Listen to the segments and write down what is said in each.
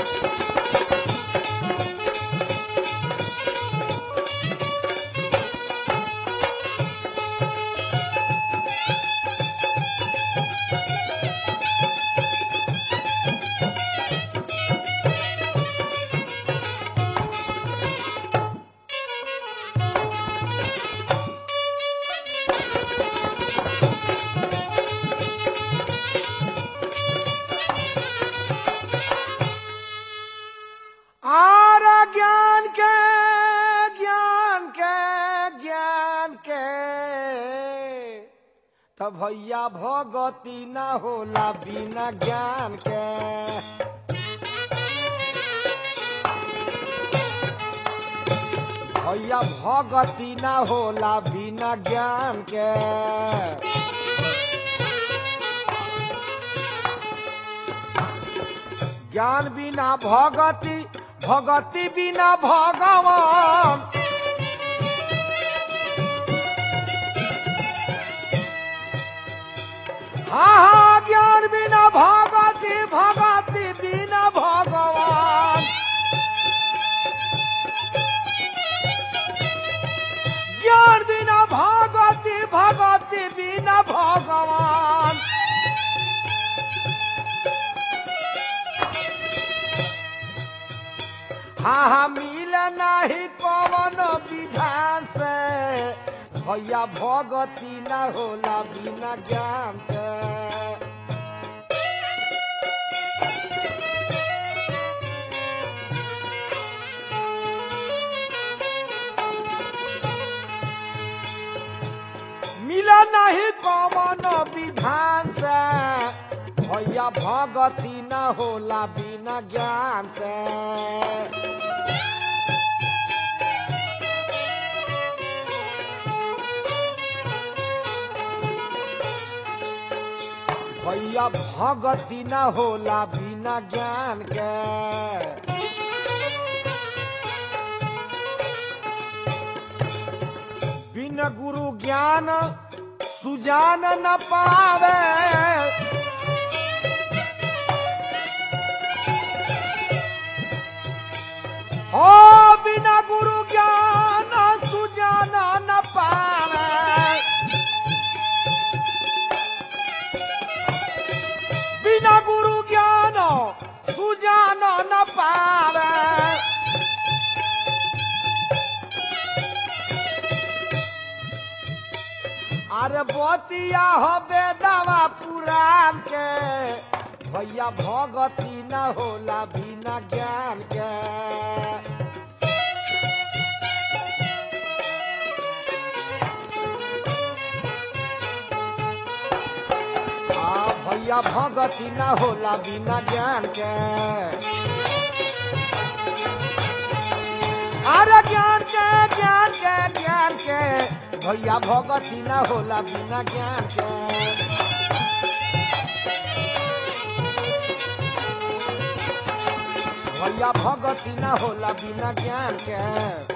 आर ज्ञान के ज्ञान के ज्ञान के तब भैया भगती न होला बिना ज्ञान के भैया भगती न होला बिना ज्ञान के ज्ञान बिना भगति भगति बिना भगवान हाँ हाँ ज्ञान बिना भगति भगति बिना भगवान ज्ञान बिना भगति भगति बिना भगवान हाँ हाँ मिल नहीं कवन विधान से भैया भगती न होला बिना ज्ञान से मिल नहीं कवन विधान से भैया भगती न होला बिना ज्ञान से भैया भगती न होला बिना ज्ञान के बिन गुरु ज्ञान सुजान न पावे हो बिना गुरु ज्ञान सुजान न पावे बिना गुरु ज्ञान सुजान न पावे अरे बतिया हो बेदावा पुराण के भैया भगती न होला बिना ज्ञान के आ भैया भगती न होला बिना ज्ञान के अरे ज्ञान के ज्ञान के ज्ञान के भैया भगती न होला बिना ज्ञान के भैया भगती न होला बिना ज्ञान के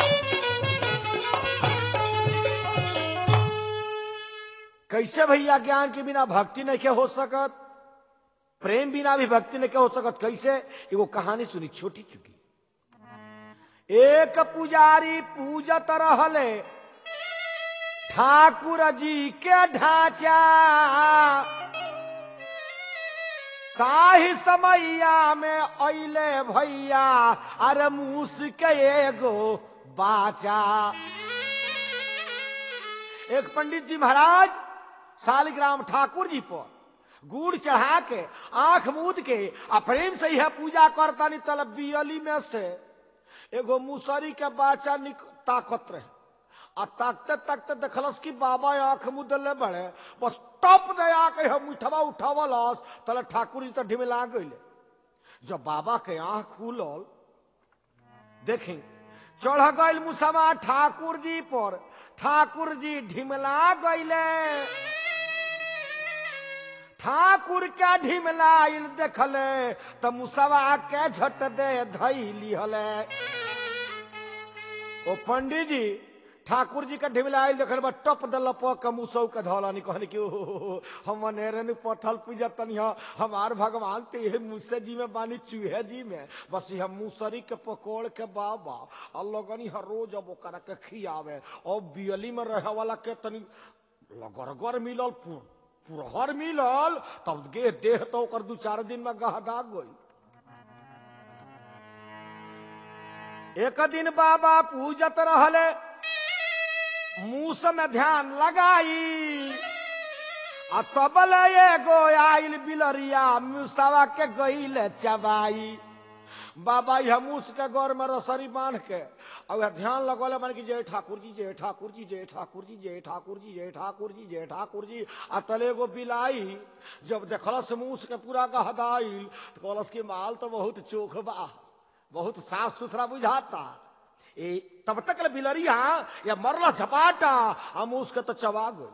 कैसे भैया ज्ञान के बिना भक्ति नहीं के हो सकत प्रेम बिना भी भक्ति नहीं के हो सकत कैसे एगो कहानी सुनी छोटी चुकी एक पुजारी पूजत रहले ठाकुर जी के ढांचा काहि समैया में अइले भैया अरे मूस के एगो बाचा एक पंडित जी महाराज शालिग्राम ठाकुर जी पर गुड़ चढ़ा के आंख मूद के आ प्रेम से यह पूजा करता नहीं तल बियली में से एगो मुसरी के बाचा निक ताकत रहे आ ताकते ताकते देखलस कि बाबा आंख मुदले बड़े बस टप दे आके हम उठवा उठावलस तले ठाकुर जी तो ढिमिला गइले जब बाबा के आंख खुलल देखी चढ़ गइल मुसवा ठाकुर जी पर ठाकुर जी ढिमला गइले ठाकुर के ढिमलाइल देखले त मुसवा के झट दे धैली हले ओ पंडित जी ठाकुर जी के ढिमलाइल देखल बा टप दल प मुसौ के धौलानी कहने कि ओहो हम अनेरे ने पथल पूजा तनी ह हमार भगवान ते ये मुसे जी में बानी चूहे जी में बस हम मुसरी के पकोड़ के बाबा अल्लाह हर रोज अब ओकरा के खियावे और बियली में रहे वाला के तनी लगरगर मिलल पुर पुरहर मिलल तब गे देह तो ओकर दू चार दिन में गहदा गई एक दिन बाबा पूजत रहले मूस में ध्यान लगाई आ तबल एगो आइल बिलरिया मूसवा के गईल चबाई बाबा यह मूस के गौर में रसरी बांध के और ध्यान लगौले बन कि जय ठाकुर जी जय ठाकुर जी जय ठाकुर जी जय ठाकुर जी जय ठाकुर जी जय ठाकुर जी आ तले गो बिलाई जब देखलस मूस के पूरा गहदाइल तो कहलस कि माल तो बहुत चोख बा बहुत साफ सुथरा बुझाता ए तब तक ले बिलरिया या मरला झपाटा हम उसके तो चबा गई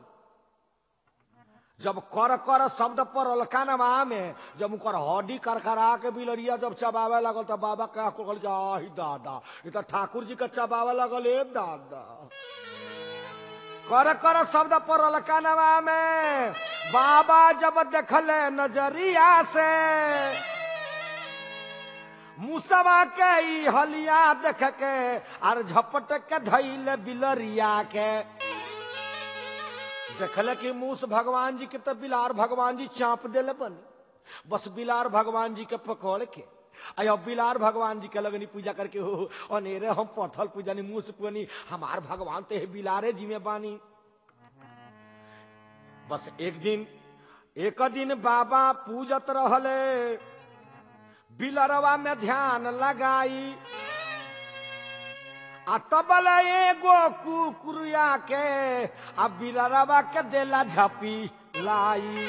जब कर कर शब्द पर अलकानवा में जब उनकर हड्डी करकरा के बिलरिया जब चबावे लगल तो बाबा कह कहल कि आही दादा ये तो ठाकुर जी के चबावे लगल ए दादा कर कर शब्द पर अलकानवा में बाबा जब देखले नजरिया से मुसवा के ई हलिया देख के आर झपट के धैले बिलरिया के देखले कि मूस भगवान जी के तो बिलार भगवान जी चाप देले बन बस बिलार भगवान जी के पकड़ के अयो बिलार भगवान जी के लगनी पूजा करके हो अनेरे हम पथल पूजनी मूस पुनी हमार भगवान तो है बिलारे जी में बानी बस एक दिन एक दिन बाबा पूजत रहले बिलरवा में ध्यान लगाई आ तबल एगो कुकुरिया के आ बिलरवा के देला झपी लाई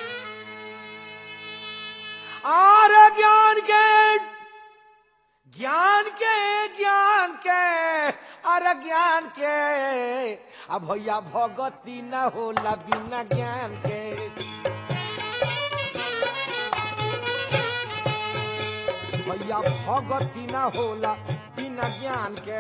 और ज्ञान के ज्ञान के ज्ञान के अरे ज्ञान के अब भैया भगती न होला बिना ज्ञान के भैया भगती न होला बिना ज्ञान के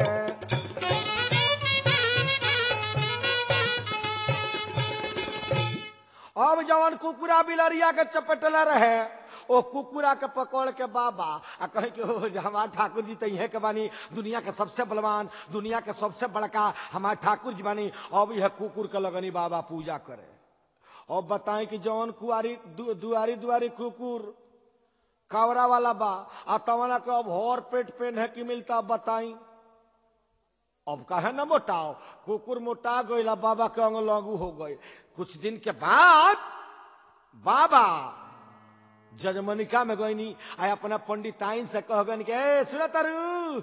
अब जवन कुकुरा बिलरिया के चपटला रहे ओ कुकुरा के पकड़ के बाबा आ कहे कि ओ हमार ठाकुर जी तो इहे के बानी दुनिया के सबसे बलवान दुनिया के सबसे बड़का हमार ठाकुर जी बानी अब यह कुकुर के लगनी बाबा पूजा करे अब बताएं कि जवन कुआरी दु, दुआरी दुआरी कुकुर कावरा वाला बा आ तवना के अब हर पेट पेन है कि मिलता बताई अब कहे न मोटाओ कुकुर मोटा गईला बाबा के अंग लागू हो गए कुछ दिन के बाद बाबा जजमनिका में गईनी आ अपना पंडिताइन से कह गन के सुन तरु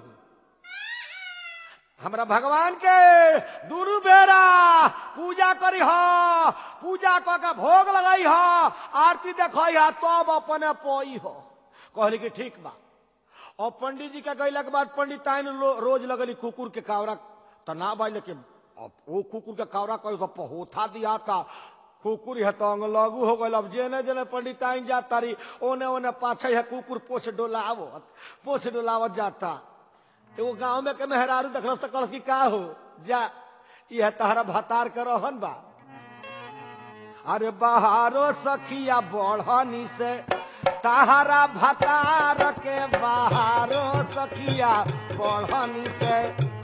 हमरा भगवान के दुनू बेरा पूजा करी ह पूजा क के भोग लगाई ह आरती देखई ह तब अपने पोई हो कहली कि ठीक बा और पंडित जी के गैला के बाद पंडिताइन रो, रोज लगली कुकुर के कावरा तना बाई लेकिन अब वो कुकुर के कावरा कही तो पहोथा दिया था कुकुर है तो अंग लगू हो गल अब जेने जेने पंडिताइन जा तारी ओने ओने पाछे है कुकुर पोछ डोलावत पोछ डोलावत जाता एगो गांव में के मेहरारू देखलस तो कहलस कि का हो जा यह तहरा भतार के रहन बा अरे बहारो सखिया बढ़नी से तहरा भतार के बहारो सखिया बढ़नी से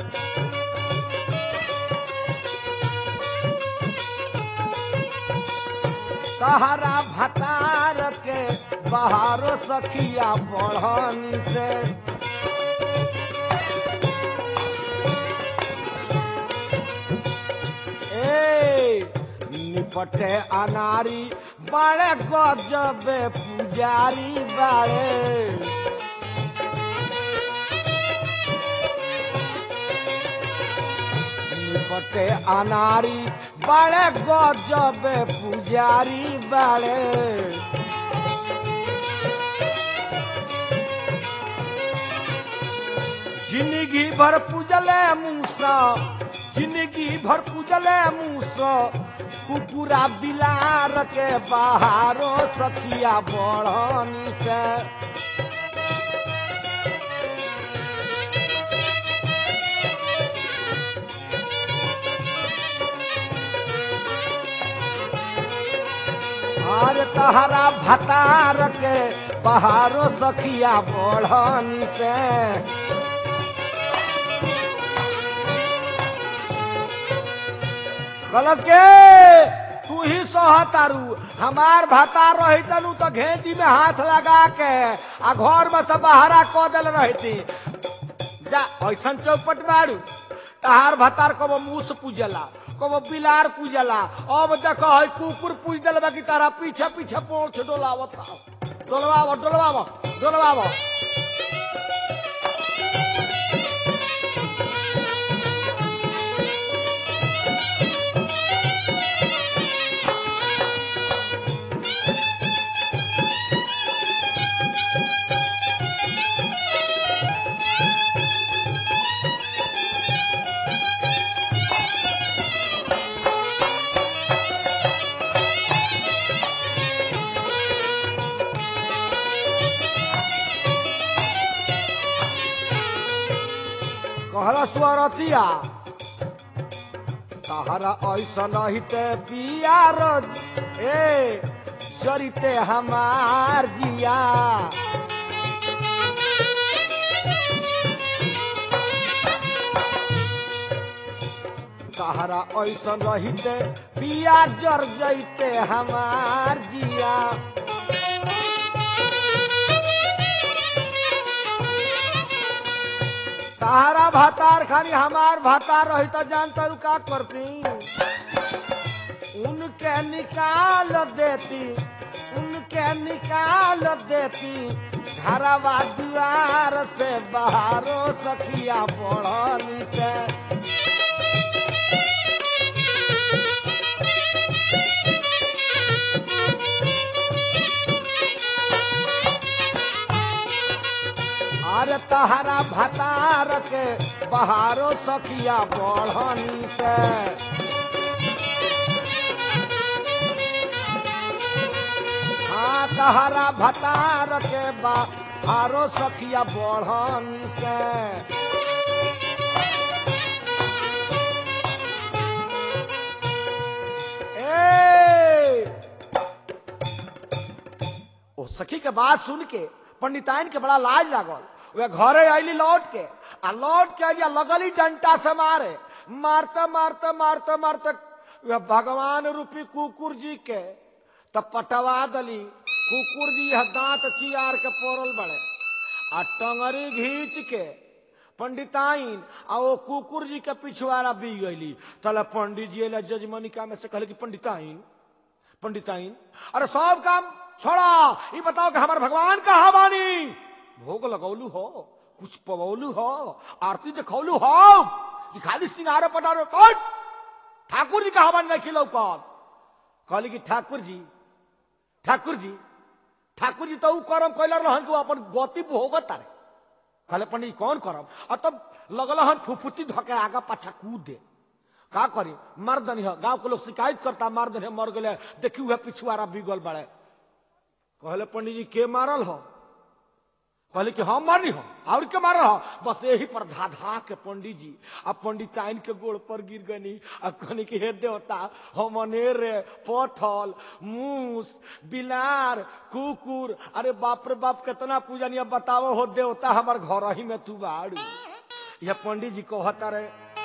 तहरा भतार के बहारो सखिया बढ़नी से ए निपटे अनारी बड़े गजबे पुजारी बाड़े निपटे अनारी बड़े गजबे पुजारी बाड़े जिंदगी भर पूजले मूसा जिंदगी भर पूजले मूसा कुकुरा बिलार के बहारो सखिया बढ़नी से अरे तहरा भतार के बहारो सखिया बढ़नी से कलश के तू ही सहतारू हमार भतार रही तनु तो घेटी में हाथ लगा के आ घर में से बहरा क दिल रहती जा ऐसन चौपट मारू तहार भतार कबो मूस पूजला कबो बिलार पूजला अब देख है कुकुर पूज दिल बाकी तारा पीछे पीछे पोछ डोलावत डोलवाव डोलवाव डोलवाव कहला स्वरतिया तहरा ऐसा नहिते पियार ए जरिते हमार जिया तहरा ऐसा रहिते पिया जर जैते हमार जिया तारा भातार खानी हमार भातार रही तो जानता हूँ का करती उनके निकाल देती उनके निकाल देती घरवा द्वार से बाहरो सखिया पढ़नी से अरे तहरा भतार के बहारो सखिया बढ़नी से हाँ तहरा भतार के बहारो सखिया बढ़नी से ए ओ सखी के बात सुन के पंडिताइन के बड़ा लाज लागल वे घरे आईली लौट के आ लौट के आइली आ लगली डंटा से मारे मारते मारते मारते मारते वे भगवान रूपी कुकुर जी के तब पटवा दली कुकुर जी यह दांत चियार के पोरल बड़े आ टंगरी घींच के पंडिताइन आ वो कुकुर जी के पिछवाड़ा बी गईली तले पंडित जी अला जजमनिका में से कहले कि पंडिताइन पंडिताइन अरे सब काम छोड़ा ये बताओ कि हमारे भगवान कहाँ बानी भोग लगौलू हो कुछ पवौलू हो आरती देखौलू हो कि खाली सिंगारो पटारो कौन ठाकुर जी कहाँ बानी नहीं खिलौ कौन कहली कि ठाकुर जी ठाकुर जी ठाकुर जी तो ऊ करम कैल रहन कि वो अपन गति भोगत तारे कहले पंडित कौन करम और तब लगल हन फुफुती धके आगा पाछा कूद दे का करी मार दनी है गांव के लोग शिकायत करता मार दनी है, मर गए देखी हुआ पिछुआरा बिगल बड़े कहले पंडित जी के मारल हो कहले कि हम मारनी हो और के मारल हो बस यही पर धा धा के पंडित जी आ पंडिताइन के गोड़ पर गिर गनी आ कहनी कि हे देवता हम अनेर पथल मूस बिलार कुकुर अरे बाप रे बाप कितना पूजा नहीं अब बताओ हो देवता हमार घर ही में तू बाड़ू यह पंडित जी कहता रहे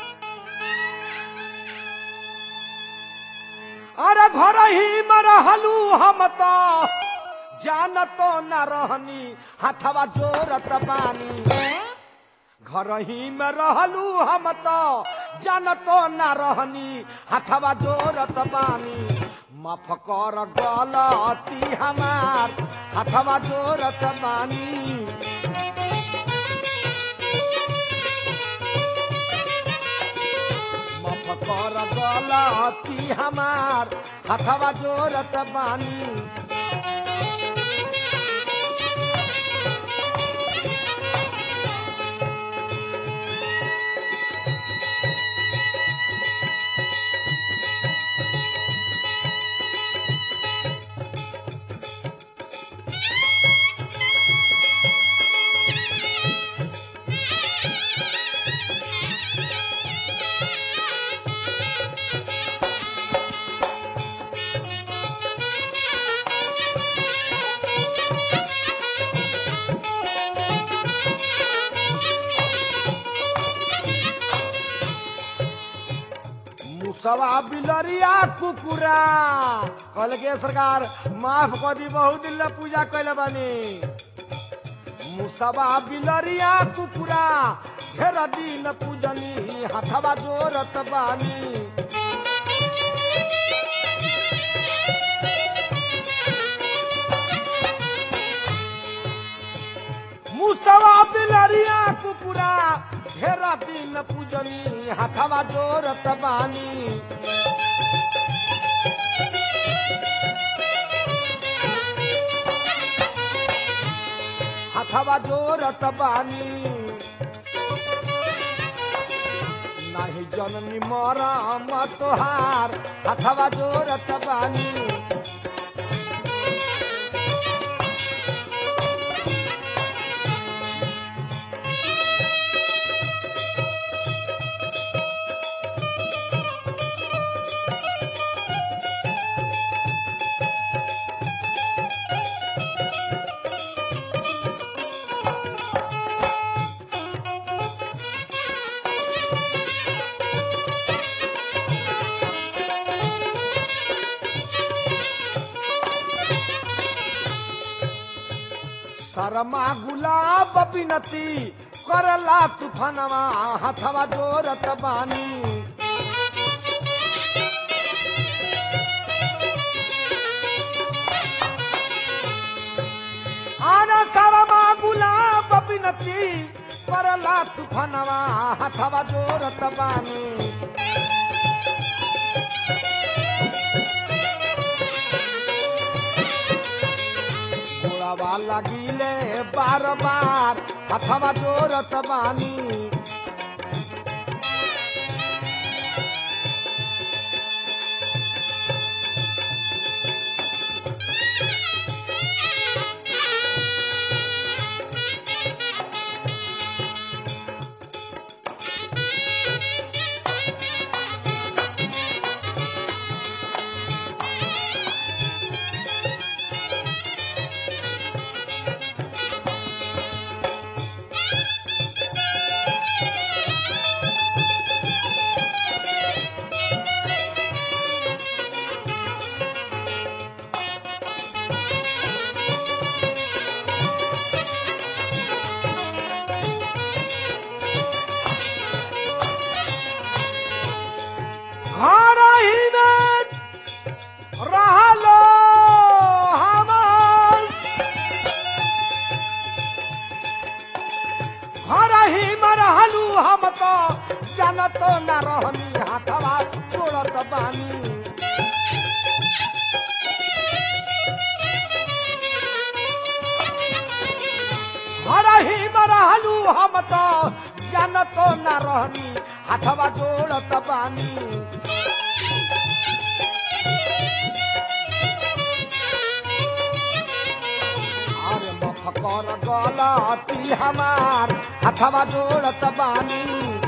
अरे घर ही में रहलू हम तो जानतो न रहनी हथवा जोरत बानी घर ही में रहलू हम तो जानतो न रहनी हथवा जोरत बानी माफ कर गलती हमार हथवा जोरत बानी माफ कर गलती हमार हथवा जोरत बानी मुसवा बिलरिया कुकुरा कहल के सरकार माफ कर दी बहुत दिन ले पूजा कैले बानी मुसवा बिलरिया कुकुरा घेर दिन पूजनी हथवा जोरत बानी मुसवा बिलरिया कुकुरा घेरा दिन पूजनी हथवा जोरत बानी हथवा जोरत बानी नाही जननी मरम तोहार हथवा जोरत बानी शर्मा गुलाब बिनती करला तूफानवा हथवा जोरत बानी आना शर्मा गुलाब बिनती करला तूफानवा हथवा जोरत बानी गोड़ावा लगिले बार बार हथवा जोरत बानी घर ही में रहलो हमार घर ही में रहलू हम तो जानत न रहनी हाथवा छोड़त बानी घर ही में रहलू हम तो जानत न रहनी हाथवा जोड़त बानी अरे मफकर गलती हमार हथवा जोड़त बानी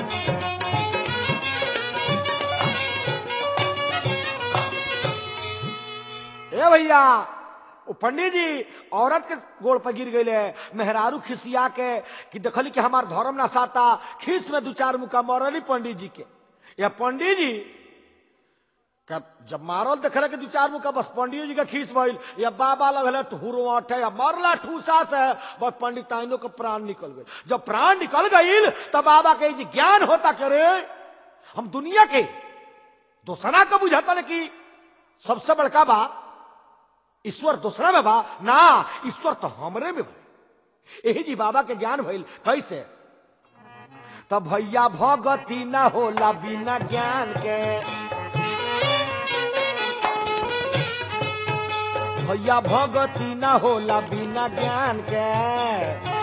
ए भैया ओ पंडित जी औरत के गोड़ पर गिर गई मेहरारू खिसिया के कि देखली कि हमार धर्म ना साता खीस में दू चार मुका मरली पंडित जी के या पंडित जी का जब मारल देखले कि दू चार मुका बस पंडित जी के खींच भइल या बाबा लगल ठुरवाटे या मरला ठूसा से बस पंडित ताइनो के प्राण निकल गए जब प्राण निकल गईल तब बाबा के जी ज्ञान होता करे हम दुनिया के दूसरा का बुझाता न कि सबसे बड़का बा ईश्वर दूसरा में बा ना ईश्वर तो हमरे में बा यही जी बाबा के ज्ञान भइल कैसे तब भैया भगती ना होला बिना ज्ञान के भैया भगती ना होला बिना ज्ञान के